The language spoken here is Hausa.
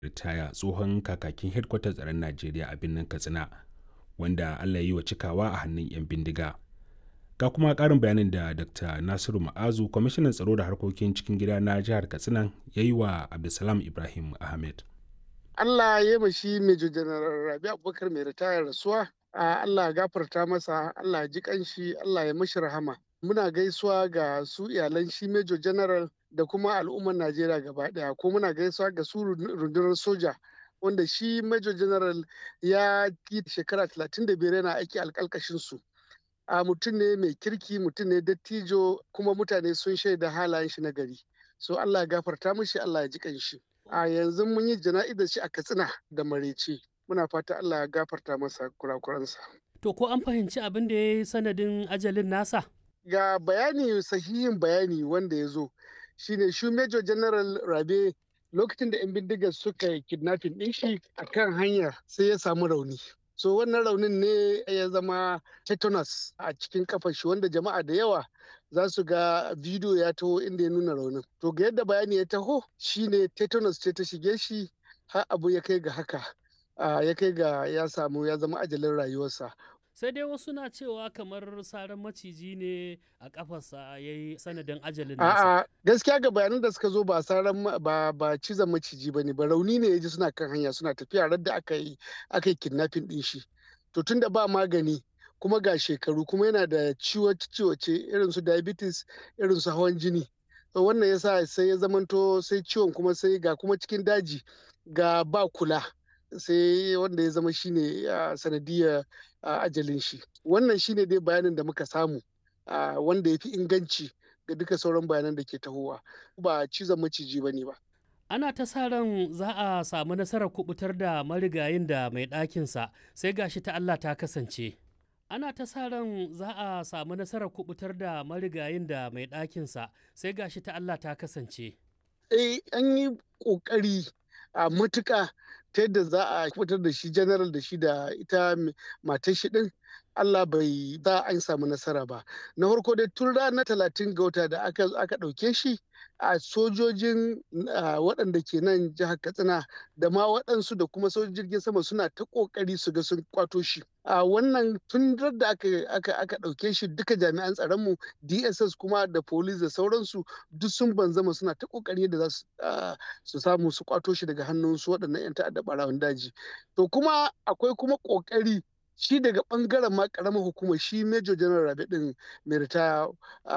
ritaya tsohon kakakin hedkwatar tsaron najeriya a birnin katsina wanda allah ya yi wa cikawa a hannun 'yan bindiga ga kuma karin bayanin da dr nasiru ma'azu kwamishinan tsaro da harkokin cikin gida na jihar katsina ya yi wa abdulsalam ibrahim ahmed allah ya yi shi major general rabi abubakar mai ritaya rasuwa allah ya gafarta masa allah ya ji kanshi allah ya mashi rahama muna gaisuwa ga su iyalan shi major general da kuma al'ummar najeriya gaba daya ko muna gaisuwa ga su rundunar soja wanda shi major general ya yi shekara 35 yana aiki alkalkashin su a mutum ne mai kirki mutum ne dattijo kuma mutane sun shaida halayen shi na gari so allah ya gafarta mishi allah ya ji kanshi a yanzu mun yi jana'izar shi a katsina da marece muna fata allah ya gafarta masa kurakuransa to ko an fahimci abin da ya yi sanadin ajalin nasa ga bayani sahihin bayani wanda ya zo shine shi major general rabe lokacin da 'yan bindigar suka yi kidnapping ɗin shi a kan hanya sai ya samu rauni so wannan raunin ne ya zama tetanus a cikin kafar shi wanda jama'a da yawa za su ga bidiyo ya taho inda ya nuna raunin to ga yadda bayani ya taho shine tetanus ce ta shige shi har abu ya kai ga haka ya kai ga ya samu ya zama ajalin rayuwarsa sai dai wasu na cewa kamar saran maciji ne a kafarsa ya yi sanadin ajalin nasa. A'a gaskiya ga bayanan da suka zo ba saran ba ba cizon maciji ba ne ba rauni ne ya ji suna kan hanya suna tafiya radda aka yi aka yi kidnapping din shi. To tunda ba magani kuma ga shekaru kuma yana da ciwace irin su diabetes irin su hawan jini. To wannan yasa sai ya zamanto sai ciwon kuma sai ga kuma cikin daji ga ba kula. sai wanda ya zama shine sanadiyar ajalin shi wannan shine dai bayanin da muka samu wanda ya fi inganci ga duka sauran bayanan da ke tahowa ba cizon maciji ba ne ba ana ta sa ran za a samu nasarar kubutar da marigayin da mai ɗakinsa sai gashi ta Allah ta kasance ana ta sa ran za a samu nasarar kubutar da marigayin da mai ɗakinsa sai gashi ta Allah ta kasance eh an yi ƙoƙari a matuƙa ta yadda za a fitar da shi general da shi da ita matar shi din Allah bai za an samu nasara ba na farko dai tun ranar talatin ga wata da aka aka ɗauke shi a sojojin waɗanda ke nan jihar katsina da ma waɗansu da kuma sojojin jirgin sama suna ta ƙoƙari su ga sun kwato shi a wannan tun da aka aka aka ɗauke shi duka jami'an tsaronmu dss kuma da police da sauransu duk sun banzama suna ta ƙoƙari da za su samu su kwato shi daga hannun su waɗannan 'yan ta'adda ɓarawan daji to kuma akwai kuma ƙoƙari shi daga bangaren ma karamar hukumar shi major general rabe din mai ritaya